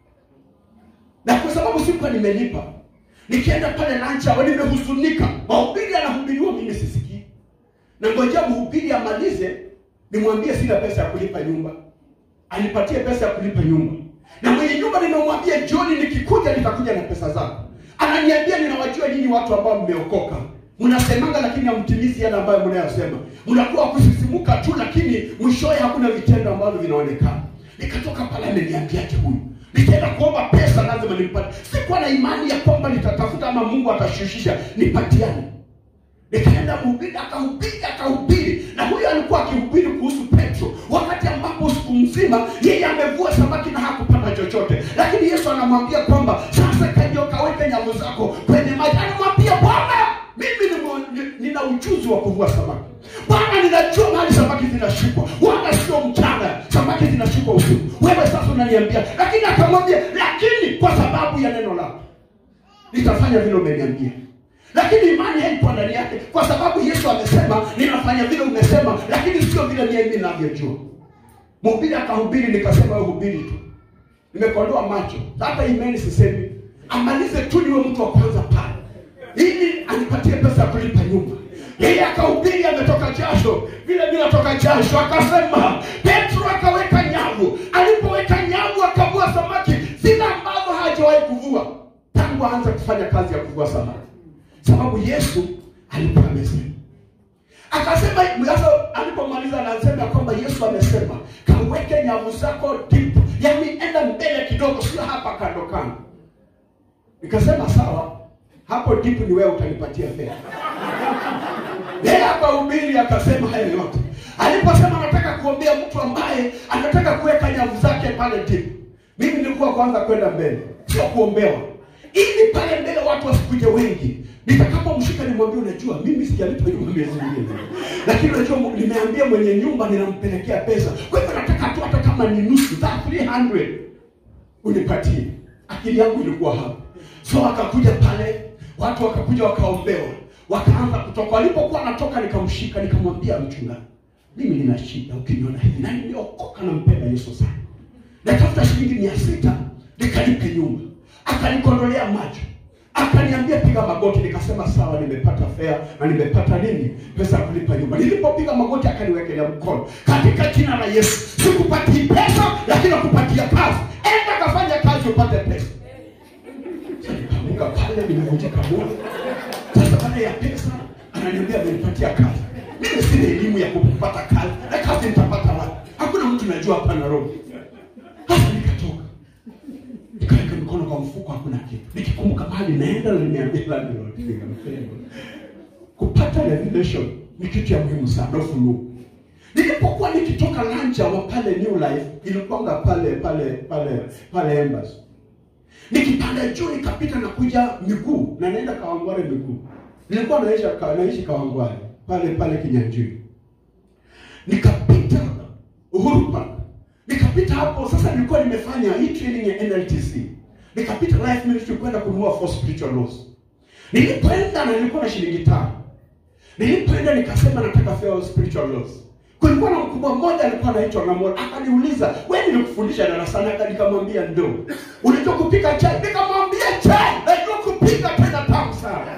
na kwa sababu sikuwa nimelipa nikienda pale lunch hour nimehuzunika mahubiri anahubiriwa mimi sisikii na ngojea mhubiri amalize nimwambie sina pesa ya kulipa nyumba anipatie pesa ya kulipa nyumba na mwenye nyumba nimemwambia jioni nikikuja nitakuja na pesa zako ananiambia ninawajua nyinyi watu ambao mmeokoka mnasemanga lakini hamtimizi yale ambayo mnayosema mnakuwa kusisimuka tu lakini mwishowe hakuna vitendo ambavyo vinaonekana nikatoka pale ameniambiaje huyu nitaenda kuomba pesa lazima nimpate sikuwa na imani ya kwamba nitatafuta ama mungu atashushisha nipatiane nikaenda mhubiri akahubiri akahubiri na huyo alikuwa akihubiri kuhusu petro wakati ambapo siku mzima yeye amevua samaki na hakupata chochote lakini yesu anamwambia kwamba sasa kaja kaweke nyavu zako kwenye maji anamwambia bwana mimi ni- ni- nina ujuzi wa kuvua samaki bwana ninajua mahali samaki zinashikwa wala sio mchana samaki zinashikwa usiku wewe sasa unaniambia lakini akamwambia lakini kwa sababu ya neno lako nitafanya vile umeniambia lakini imani haikuwa ndani yake kwa sababu yesu amesema ninafanya vile umesema lakini sio vile mimi ninavyojua mhubiri akahubiri nikasema wewe hubiri tu nimekondoa macho hata imani sisemi amalize tu niwe mtu wa kwanza pale ili anipatie pesa ya kulipa nyumba. Yeye akahubiri ametoka jasho, vile vile atoka jasho, akasema Petro akaweka nyavu. Alipoweka nyavu akavua samaki zile ambazo hajawahi kuvua tangu aanze kufanya kazi ya kuvua samaki, sababu Yesu alikuwa amesema akasema sasa alipomaliza anasema ya kwamba yesu amesema kaweke nyavu zako deep yaani enda mbele kidogo sio hapa kando kando nikasema sawa hapo deep ni wewe utanipatia fedha yeye akahubiri akasema hayo yote aliposema anataka kuombea mtu ambaye anataka kuweka nyavu zake pale deep mimi nilikuwa kwanza kwenda mbele sio kuombewa ili pale mbele watu wasikuje wengi nitakapomshika nimwambie unajua mimi sijalipa nyumba miezi miwili lakini unajua nimeambia mwenye nyumba ninampelekea pesa kwa hivyo nataka tu hata kama ni nusu za 300 unipatie akili yangu ilikuwa hapo so akakuja pale watu wakakuja wakaombewa wakaanza kutoka walipokuwa natoka nikamshika nikamwambia mchungaji mimi nina shida ukiniona hivi na nimeokoka nampenda yesu sana natafuta shilingi mia sita nikalipe nyumba akanikondolea macho akaniambia piga magoti nikasema sawa nimepata fea na nimepata nini pesa ya kulipa nyumba nilipopiga magoti akaniwekelea mkono katika jina la yesu sikupatii pesa lakini nakupatia kazi enda kafanya kazi upate pesa nikamuka pale nimevunjika moyo sasa baada ya pesa ananiambia amenipatia kazi mimi sina elimu ya kupata kazi na kazi nitapata wapi hakuna mtu najua hapa nairobi sasa nikatoka nikaweka mikono kwa mfuko hakuna kitu nikikumbuka mahali naenda na nimeambia landlord nikampenda kupata revelation ni kitu ya muhimu sana ufunuo nilipokuwa nikitoka lanja wa pale new life ilikuwanga pale pale pale pale embassy nikipanda juu nikapita na kuja miguu na naenda kawangware miguu nilikuwa naishi naishi kawangware pale pale kinyanjui nikapita uhuru park nikapita hapo sasa nilikuwa nimefanya hii training ya nltc nikapita life ministry kwenda kununua for spiritual laws nilipoenda na nilikuwa na shilingi tano nilipoenda nikasema nataka fair spiritual laws kulikuwa na mkubwa mmoja alikuwa anaitwa Namora akaniuliza wewe nilikufundisha darasani aka nikamwambia ndo unajua kupika chai nikamwambia chai najua kupika tena tamu sana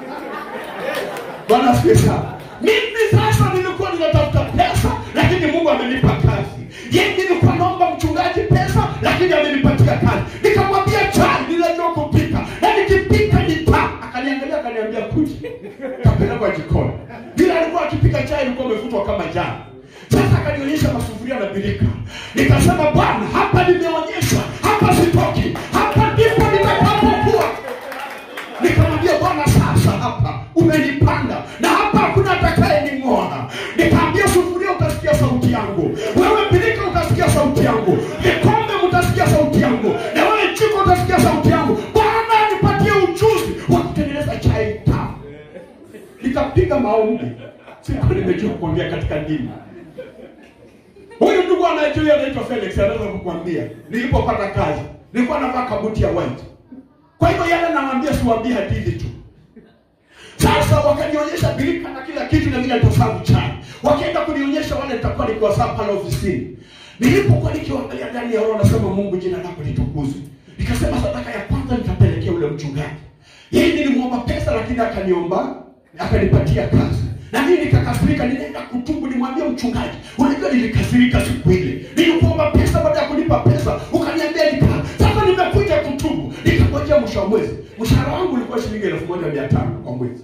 bwana asifiwe sana mimi sasa nilikuwa ninatafuta pesa lakini mungu amenipa kazi yeye nilikuwa naomba mchungaji pesa lakini amenipatia kazi nikamwambia chai ninajua kupika na nikipika ni tamu akaniangalia akaniambia kuji kapelekwa jikoni vile alikuwa akipika chai ilikuwa umefutwa kama jana sasa akanionyesha masufuria na birika nikasema bwana hapa nimeonyeshwa hapa sitoki hapa ndipo nitakapokuwa nikamwambia bwana sasa hapa umenipanda na hapa hakuna atakaye ning'oa nikaambia sufuria utasikia sauti yangu wewe birika utasikia sauti yangu vikombe mutasikia sauti yangu na wewe jiko utasikia sauti yangu bwana nipatie ujuzi wa kutengeneza chai tamu nikapiga maombi sikuwa nimejua kuongea katika dini huyu ndugu anayejua anaitwa felix anaweza kukwambia nilipopata kazi nilikuwa navaa kabuti ya white kwa hivyo yale nawambia siwambie hadithi tu sasa wakanionyesha birika na kila kitu na vile nitasabu chai wakaenda kunionyesha wale nitakuwa nikiwasaa pale ofisini nilipokuwa nikiwaangalia ndani ya roho nasema mungu jina lako litukuzwe nikasema sadaka ya kwanza nitapelekea ule mchungaji yeye nilimwomba pesa lakini akaniomba akanipatia kazi na mimi nikakasirika ninaenda kutubu nimwambie mchungaji unajua nilikasirika siku ile nilikuomba pesa baada ya kunipa pesa ukaniambia nika sasa nimekuja kutubu nikangojea mwisho wa mwezi mshahara wangu ulikuwa shilingi elfu moja mia tano kwa mwezi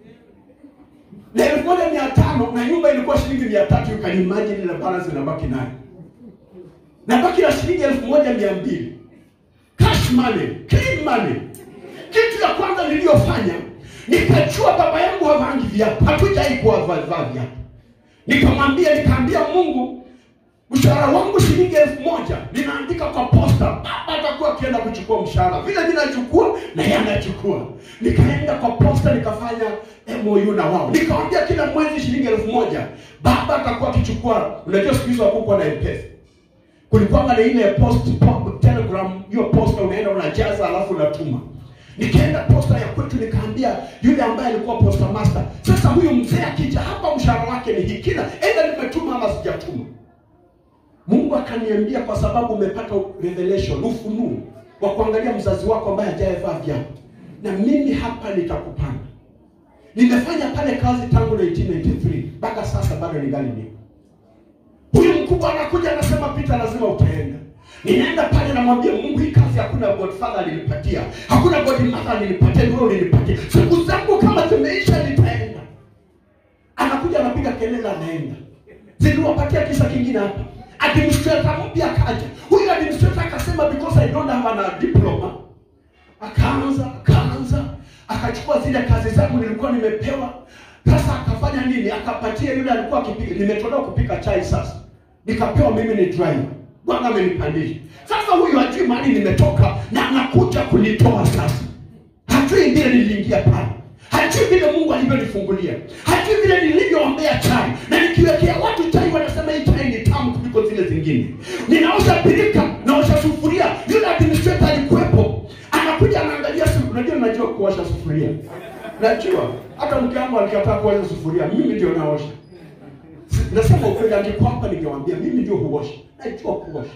na elfu moja mia tano na nyumba ilikuwa shilingi mia tatu ukanimajini na balance inabaki nayo nabaki na shilingi elfu moja mia mbili cash money clean money kitu ya kwanza niliyofanya nikajua baba yangu havangi viatu hatujai kuwa vaa viatu nikamwambia nikaambia mungu mshahara wangu shilingi elfu moja ninaandika kwa posta baba atakuwa akienda kuchukua mshahara vile mi nachukua na yeye anachukua nikaenda kwa posta nikafanya mou na wao nikawambia kila mwezi shilingi elfu moja baba atakuwa akichukua unajua siku hizo hakukuwa na mpesa kulikuwanga na ile post po, telegram hiyo posta unaenda unajaza alafu unatuma nikaenda posta ya kwetu nikaambia yule ambaye alikuwa posta master sasa huyu mzee akija hapa mshahara wake ni hii kila enda nimetuma ama sijatuma mungu akaniambia kwa sababu umepata revelation ufunuo wa kuangalia mzazi wako ambaye hajaevaa viatu na mimi hapa nitakupanda. Nimefanya pale kazi tangu 1993 mpaka sasa bado ningali nipo. Huyu mkubwa anakuja anasema, Peter, lazima utaenda. Ninaenda pale namwambia Mungu, hii kazi hakuna godfather alinipatia, hakuna godmother alinipatia, ndio ulinipatia. Siku zangu kama zimeisha, nitaenda. Anakuja anapiga kelele, anaenda. Ziliwapatia kisa kingine hapa. Administrator mpya akaja. Huyu administrator akasema because I don't have a diploma. Akaanza akaanza akachukua zile kazi zangu nilikuwa nimepewa. Sasa akafanya nini? Akapatia yule alikuwa akipiga, nimetolewa kupika chai sasa. Nikapewa mimi ni driver. Bwana amenipandisha. Sasa huyu hajui mahali nimetoka na anakuja kunitoa sasa. Hajui vile niliingia pale. Hajui vile Mungu alivyonifungulia. Hajui vile nilivyoombea chai. Na nikiwekea watu chai wanasema hii chai ni tamu kuliko zile zingine. Ninaosha pirika, naosha sufuria. Yule administrator alikuwepo. Anakuja anaangalia siku. Unajua najua kuosha sufuria. Najua. Hata mke wangu alikataa kuosha sufuria. Mimi ndio naosha. Si- Nasema ukweli, angekuwa hapa ningewaambia mimi ndio huosha. Najua kuosha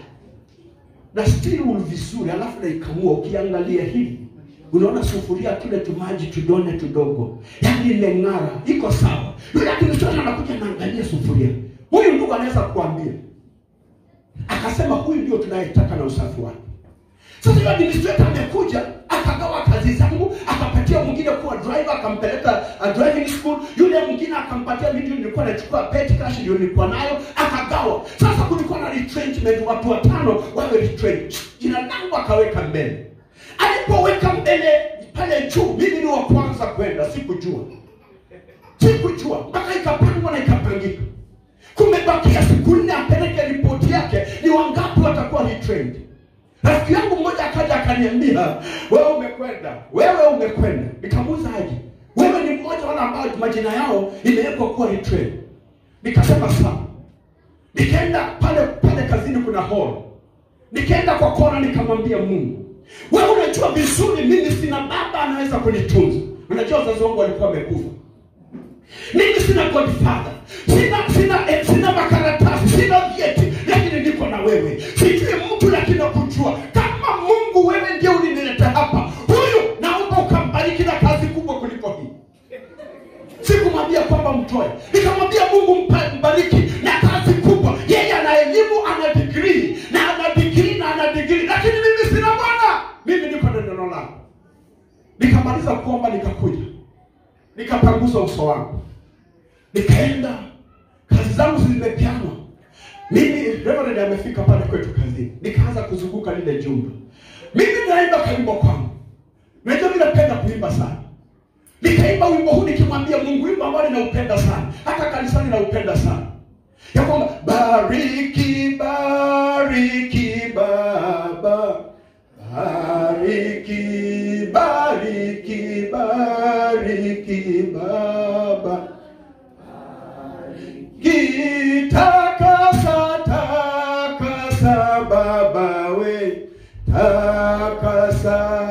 na still vizuri, alafu naikamua. Ukiangalia hivi unaona sufuria kile tumaji tudone tudogo, yaani imeng'ara, iko sawa. Yule akinichona anakuja naangalia sufuria. Huyu ndugu anaweza kuambia, akasema huyu ndio tunayetaka na usafi wake. Sasa yule administrator amekuja akagawa kazi zangu, akapatia mwingine kuwa driver, akampeleka uh, driving school. Yule mwingine akampatia mimi, ndio nilikuwa nachukua pet cash, ndio nilikuwa nayo, akagawa. Sasa kulikuwa na retrenchment, watu watano wawe retrench, jina langu akaweka mbele. Alipoweka mbele pale juu, mimi ni wa kwanza kwenda, sikujua sikujua mpaka ikapangwa na ikapangika. Kumebakia siku nne apeleke ripoti yake, ni wangapi watakuwa retrained. Rafiki yangu mmoja akaja akaniambia, wewe umekwenda, wewe umekwenda. Nikamuuza aje, wewe ni mmoja wale ambao majina yao imewekwa kuwa retrained. Nikasema sawa. Nikaenda pale pale kazini, kuna hall. Nikaenda kwa kona, nikamwambia Mungu, wewe unajua vizuri mimi sina baba anaweza kunitunza. Unajua wazazi wangu walikuwa wamekufa mimi sina godfather sina sina eh, sina makaratasi sina vyeti lakini niko na wewe sijui mtu lakini nakujua kama mungu wewe ndio ulinileta hapa huyu naomba ukambariki na kazi kubwa kuliko hii sikumwambia kwamba mtoe nikamwambia mungu mpa- mbariki na kazi kubwa yeye ana elimu ana digrii na ana digrii na ana digrii lakini mimi sina bwana mimi niko na neno lako nikamaliza kuomba nikakuja nikapanguza uso wangu nikaenda kazi zangu zimepeanwa mimi reverend amefika pale kwetu kazini nikaanza kuzunguka lile jumba mimi naimba kaimbo kwangu najua mi napenda kuimba sana nikaimba wimbo huu nikimwambia mungu wimbo ambao ninaupenda sana hata kanisani naupenda sana ya kwamba bariki bariki baba bariki bariki bariki baba kitakasa takasa baba we takasa